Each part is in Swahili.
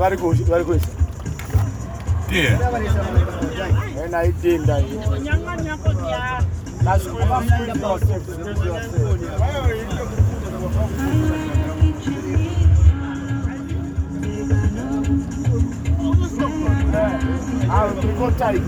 bari ku bari ku Ndiye. ena idinda aikotaika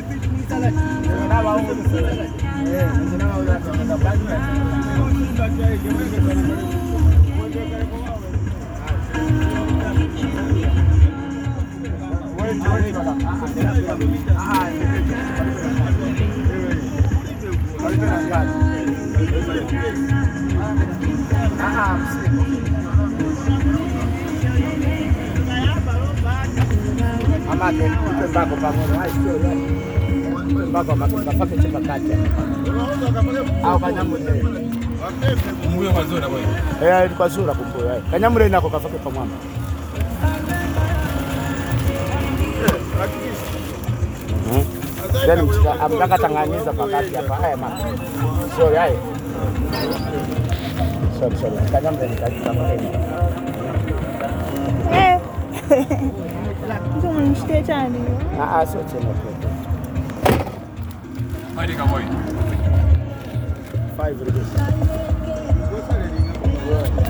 amake ipe mbako pamoja ipe mbako makafake chepakacha au kanyamule Mbuyo mazuri bwana. eh ilikuwa zura kumbuyo eh kanyamule nako kafake pamwamba then amtaka tanganiza pakati hapa haya maka sorry haya sorry sorry kanyamule nikafake Eh. Mtu mnishikie chani. ah ah sio tena Hadi kaboi. 5 rupees